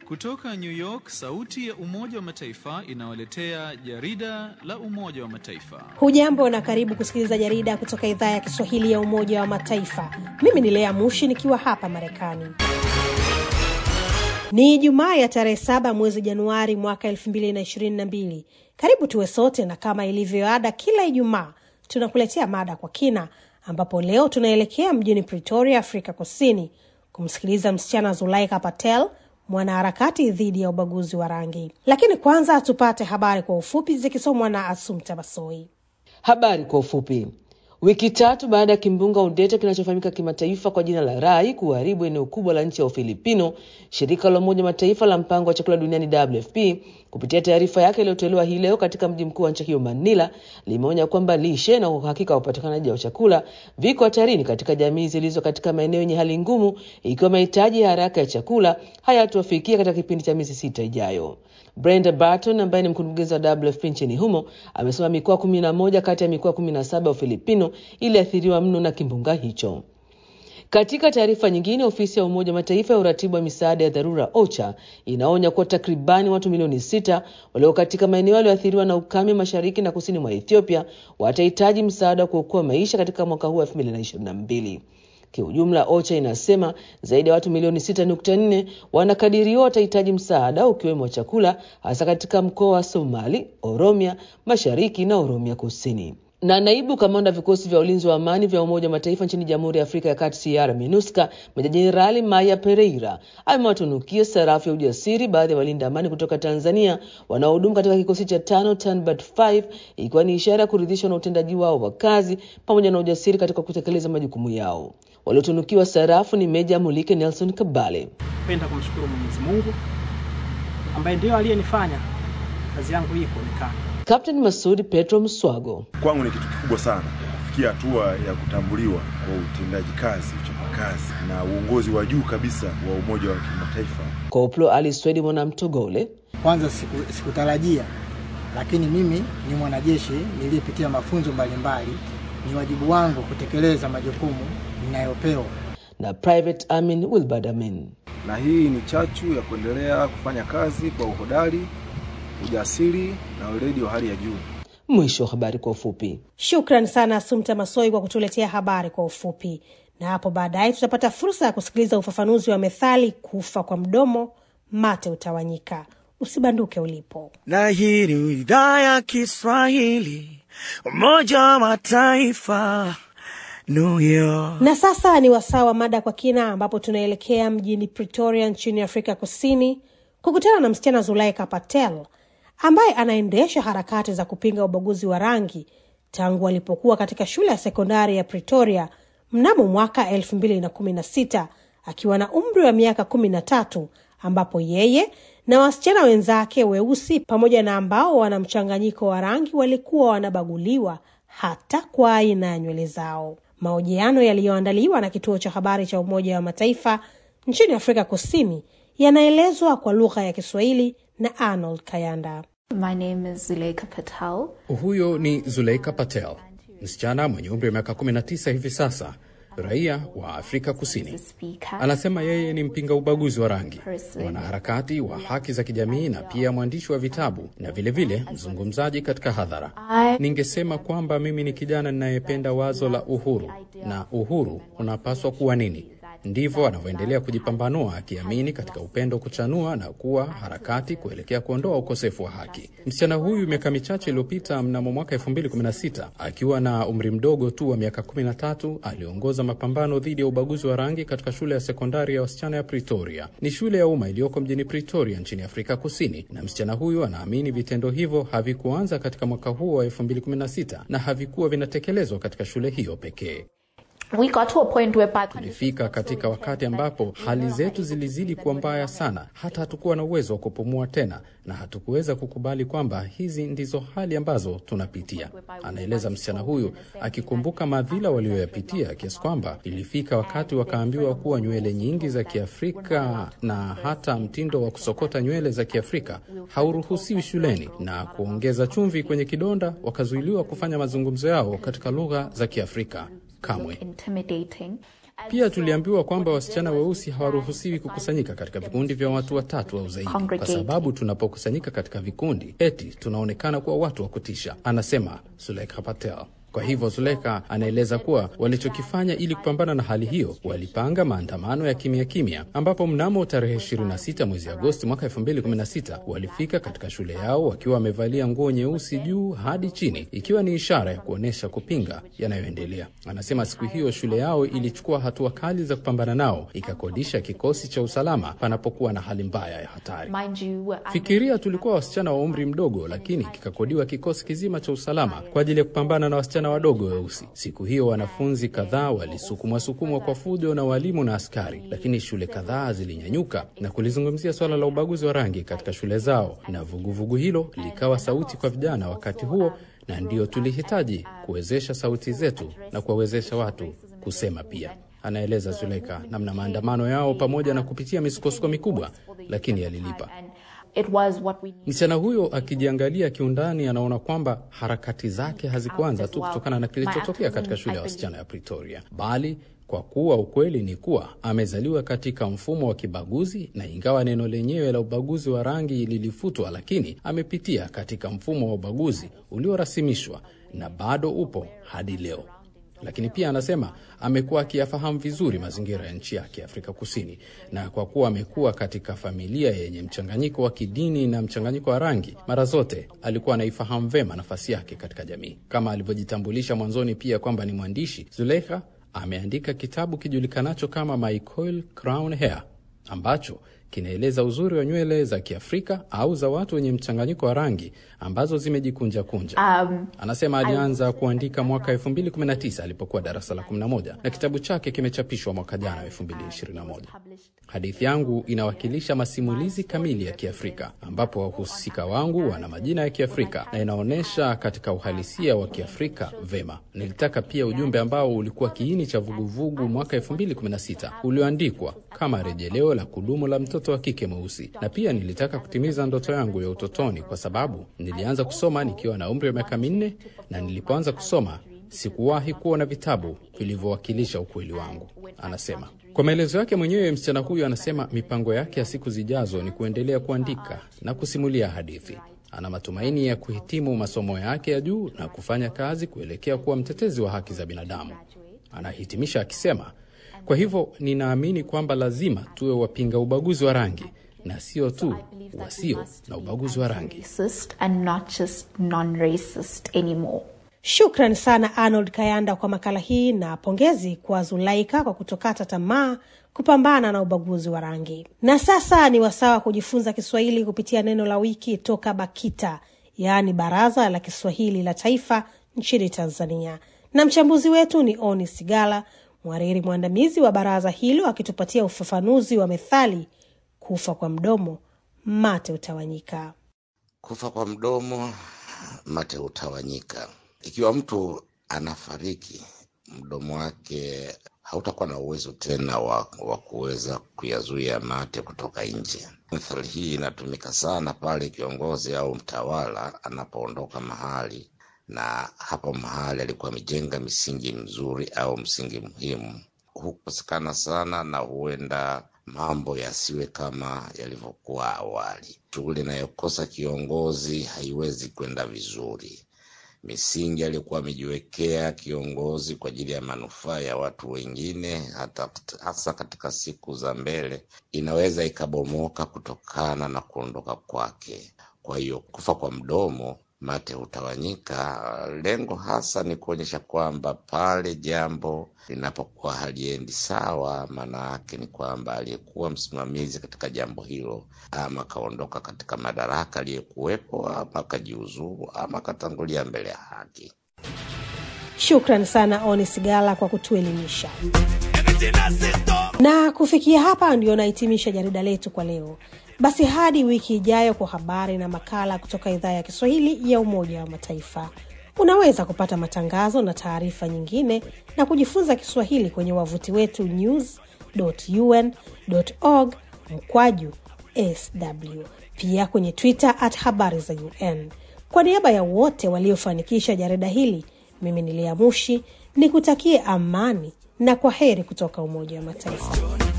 Kutoka New York, sauti ya Umoja wa Mataifa inawaletea jarida la Umoja wa Mataifa. Hujambo na karibu kusikiliza jarida kutoka idhaa ya Kiswahili ya Umoja wa Mataifa. Mimi ni Lea Mushi nikiwa hapa Marekani. Ni Ijumaa ya tarehe saba mwezi Januari mwaka elfu mbili na ishirini na mbili. Karibu tuwe sote, na kama ilivyoada kila Ijumaa tunakuletea mada kwa kina, ambapo leo tunaelekea mjini Pretoria, Afrika Kusini, kumsikiliza msichana Zulaika Patel, mwanaharakati dhidi ya ubaguzi wa rangi. Lakini kwanza tupate habari kwa ufupi zikisomwa na Asumta Basoi. Habari kwa ufupi. Wiki tatu baada ya kimbunga Odeta kinachofahamika kimataifa kwa jina la Rai kuharibu eneo kubwa la nchi ya Ufilipino, shirika la Umoja Mataifa la mpango wa chakula duniani WFP kupitia taarifa yake iliyotolewa hii leo katika mji mkuu wa nchi hiyo Manila, limeonya kwamba lishe na uhakika wa upatikanaji wa chakula viko hatarini katika jamii zilizo katika maeneo yenye hali ngumu, ikiwa mahitaji ya haraka ya chakula hayatofikia katika kipindi cha miezi sita ijayo. Brenda Barton ambaye ni mkurugenzi wa WFP nchini humo amesema mikoa kumi na moja kati ya mikoa kumi na saba ya Ufilipino iliathiriwa mno na kimbunga hicho. Katika taarifa nyingine, ofisi ya Umoja wa Mataifa ya uratibu wa misaada ya dharura OCHA inaonya kuwa takribani watu milioni sita walio katika maeneo yaliyoathiriwa na ukame mashariki na kusini mwa Ethiopia watahitaji msaada wa kuokoa maisha katika mwaka huu wa 2022. Kiujumla, OCHA inasema zaidi ya watu milioni 6.4 wanakadiriwa watahitaji msaada ukiwemo chakula, hasa katika mkoa wa Somali, Oromia mashariki na Oromia kusini. Na naibu kamanda vikosi vya ulinzi wa amani vya Umoja wa Mataifa nchini Jamhuri ya Afrika ya Kati CR MINUSCA, Meja Jenerali Maya Pereira amewatunukia sarafu ya ujasiri baadhi ya walinda amani kutoka Tanzania wanaohudumu katika kikosi cha tano Tanbat 5 ikiwa ni ishara ya kuridhishwa na utendaji wao wa kazi pamoja na ujasiri katika kutekeleza majukumu yao. Waliotunukiwa sarafu ni Meja Mulike Nelson Kabale. Napenda kumshukuru Mwenyezi Mungu ambaye ndiyo aliyenifanya kazi yangu hii kuonekana. Captain Masudi Petro Mswago. Kwangu ni kitu kikubwa sana kufikia hatua ya kutambuliwa kwa utendaji kazi, uchapakazi na uongozi wa juu kabisa wa Umoja wa Kimataifa. Koplo Ali Swedi Mwanamtogole. Kwanza siku, sikutarajia, lakini mimi ni mwanajeshi niliyepitia mafunzo mbalimbali, ni wajibu wangu kutekeleza majukumu ninayopewa. Na Private Amin Wilbard Amin. Na hii ni chachu ya kuendelea kufanya kazi kwa uhodari ujasiri na weledi wa hali ya juu. Mwisho wa habari kwa ufupi. Shukran sana Asumta Masoi kwa kutuletea habari kwa ufupi, na hapo baadaye tutapata fursa ya kusikiliza ufafanuzi wa methali kufa kwa mdomo mate utawanyika. Usibanduke ulipo. Na hii ni idhaa ya Kiswahili Umoja wa Mataifa New York. Na sasa ni wasaa wa mada kwa kina, ambapo tunaelekea mjini Pretoria nchini Afrika Kusini kukutana na msichana Zulaika Patel ambaye anaendesha harakati za kupinga ubaguzi wa rangi tangu alipokuwa katika shule ya sekondari ya Pretoria mnamo mwaka elfu mbili na kumi na sita akiwa na umri wa miaka kumi na tatu ambapo yeye na wasichana wenzake weusi pamoja na ambao wana mchanganyiko wa rangi walikuwa wanabaguliwa hata kwa aina ya nywele zao. Mahojiano yaliyoandaliwa na kituo cha habari cha Umoja wa Mataifa nchini Afrika Kusini yanaelezwa kwa lugha ya Kiswahili na Arnold Kayanda. My name is Zuleika Patel. Huyo ni Zuleika Patel, msichana mwenye umri wa miaka 19 hivi sasa, raia wa Afrika Kusini. Anasema yeye ni mpinga ubaguzi wa rangi, mwanaharakati wa haki za kijamii na pia mwandishi wa vitabu na vilevile vile mzungumzaji katika hadhara. Ningesema kwamba mimi ni kijana ninayependa wazo la uhuru, na uhuru unapaswa kuwa nini? Ndivyo anavyoendelea kujipambanua akiamini katika upendo kuchanua na kuwa harakati kuelekea kuondoa ukosefu wa haki. Msichana huyu miaka michache iliyopita, mnamo mwaka 2016 akiwa na umri mdogo tu wa miaka 13, aliongoza mapambano dhidi ya ubaguzi wa rangi katika shule ya sekondari ya wasichana ya Pretoria. Ni shule ya umma iliyoko mjini Pretoria nchini Afrika Kusini, na msichana huyu anaamini vitendo hivyo havikuanza katika mwaka huo wa 2016 na havikuwa vinatekelezwa katika shule hiyo pekee. We got to a point where tulifika katika wakati ambapo hali zetu zilizidi kuwa mbaya sana, hata hatukuwa na uwezo wa kupumua tena, na hatukuweza kukubali kwamba hizi ndizo hali ambazo tunapitia, anaeleza msichana huyu, akikumbuka madhila walioyapitia, kiasi kwamba ilifika wakati wakaambiwa kuwa nywele nyingi za Kiafrika na hata mtindo wa kusokota nywele za Kiafrika hauruhusiwi shuleni, na kuongeza chumvi kwenye kidonda, wakazuiliwa kufanya mazungumzo yao katika lugha za Kiafrika kamwe. Pia tuliambiwa kwamba wasichana weusi hawaruhusiwi kukusanyika katika vikundi vya watu watatu au zaidi, kwa sababu tunapokusanyika katika vikundi eti tunaonekana kuwa watu wa kutisha, anasema Sulekha Patel. Kwa hivyo Zuleka anaeleza kuwa walichokifanya ili kupambana na hali hiyo, walipanga maandamano ya kimya kimya, ambapo mnamo tarehe 26 mwezi Agosti mwaka 2016 walifika katika shule yao wakiwa wamevalia nguo nyeusi juu hadi chini, ikiwa ni ishara ya kuonyesha kupinga yanayoendelea. Anasema siku hiyo shule yao ilichukua hatua kali za kupambana nao, ikakodisha kikosi cha usalama panapokuwa na hali mbaya ya hatari. Fikiria, tulikuwa wasichana wa umri mdogo, lakini kikakodiwa kikosi kizima cha usalama kwa ajili ya kupambana na wasichana wadogo weusi. Siku hiyo wanafunzi kadhaa walisukumwa sukumwa kwa fujo na walimu na askari, lakini shule kadhaa zilinyanyuka na kulizungumzia swala la ubaguzi wa rangi katika shule zao, na vuguvugu vugu hilo likawa sauti kwa vijana wakati huo, na ndio tulihitaji kuwezesha sauti zetu na kuwawezesha watu kusema pia. Anaeleza Zuleka namna maandamano yao pamoja na kupitia misukosuko mikubwa, lakini yalilipa. Msichana huyo akijiangalia kiundani, anaona kwamba harakati zake hazikuanza tu kutokana na kilichotokea katika shule ya wasichana ya Pretoria, bali kwa kuwa ukweli ni kuwa amezaliwa katika mfumo wa kibaguzi, na ingawa neno lenyewe la ubaguzi wa rangi lilifutwa, lakini amepitia katika mfumo wa ubaguzi uliorasimishwa na bado upo hadi leo lakini pia anasema amekuwa akiyafahamu vizuri mazingira ya nchi yake Afrika Kusini, na kwa kuwa amekuwa katika familia yenye mchanganyiko wa kidini na mchanganyiko wa rangi, mara zote alikuwa anaifahamu vema nafasi yake katika jamii. Kama alivyojitambulisha mwanzoni pia kwamba ni mwandishi, Zulekha ameandika kitabu kijulikanacho kama My Coil Crown Hair ambacho kinaeleza uzuri wa nywele za Kiafrika au za watu wenye mchanganyiko wa rangi ambazo zimejikunja kunja. Um, anasema alianza kuandika mwaka 2019 alipokuwa darasa la 11 na kitabu chake kimechapishwa mwaka jana 2021. Hadithi yangu inawakilisha masimulizi kamili ya Kiafrika ambapo wahusika wangu wana majina ya Kiafrika na inaonyesha katika uhalisia wa Kiafrika vema. Nilitaka pia ujumbe ambao ulikuwa kiini cha vuguvugu mwaka 2016 ulioandikwa kama rejeleo la kudumu la mtoto wa kike mweusi, na pia nilitaka kutimiza ndoto yangu ya utotoni kwa sababu nilianza kusoma nikiwa na umri wa miaka minne, na nilipoanza kusoma sikuwahi kuona vitabu vilivyowakilisha ukweli wangu, anasema. Kwa maelezo yake mwenyewe, msichana huyu anasema mipango yake ya siku zijazo ni kuendelea kuandika na kusimulia hadithi. Ana matumaini ya kuhitimu masomo yake ya juu na kufanya kazi kuelekea kuwa mtetezi wa haki za binadamu. Anahitimisha akisema, kwa hivyo ninaamini kwamba lazima tuwe wapinga ubaguzi wa rangi na sio tu wasio na ubaguzi wa rangi. Shukran sana Arnold Kayanda kwa makala hii na pongezi kwa Zulaika kwa kutokata tamaa kupambana na ubaguzi wa rangi. Na sasa ni wasaa wa kujifunza Kiswahili kupitia neno la wiki toka BAKITA, yaani Baraza la Kiswahili la Taifa nchini Tanzania, na mchambuzi wetu ni Oni Sigala, mhariri mwandamizi wa baraza hilo, akitupatia ufafanuzi wa methali kufa kwa mdomo mate utawanyika. Kufa kwa mdomo mate utawanyika. Ikiwa mtu anafariki, mdomo wake hautakuwa na uwezo tena wa, wa kuweza kuyazuia mate kutoka nje. Methali hii inatumika sana pale kiongozi au mtawala anapoondoka mahali na hapo mahali alikuwa amejenga misingi mzuri au msingi muhimu, hukosekana sana na huenda mambo yasiwe kama yalivyokuwa awali. Shughuli inayokosa kiongozi haiwezi kwenda vizuri. Misingi aliyokuwa amejiwekea kiongozi kwa ajili ya manufaa ya watu wengine, hata hasa katika siku za mbele, inaweza ikabomoka kutokana na kuondoka kwake. Kwa hiyo kufa kwa mdomo mate hutawanyika. Lengo hasa ni kuonyesha kwamba pale jambo linapokuwa haliendi sawa, maana yake ni kwamba aliyekuwa msimamizi katika jambo hilo ama akaondoka katika madaraka aliyekuwepo, ama akajiuzuru, ama akatangulia mbele ya haki. Shukran sana Oni Sigala kwa kutuelimisha. Na kufikia hapa ndio nahitimisha jarida letu kwa leo. Basi hadi wiki ijayo kwa habari na makala kutoka idhaa ya Kiswahili ya Umoja wa Mataifa. Unaweza kupata matangazo na taarifa nyingine na kujifunza Kiswahili kwenye wavuti wetu news.un.org mkwaju sw, pia kwenye Twitter at habari za UN. Kwa niaba ya wote waliofanikisha jarida hili, mimi ni Lea Mushi ni kutakie amani na kwa heri kutoka Umoja wa Mataifa.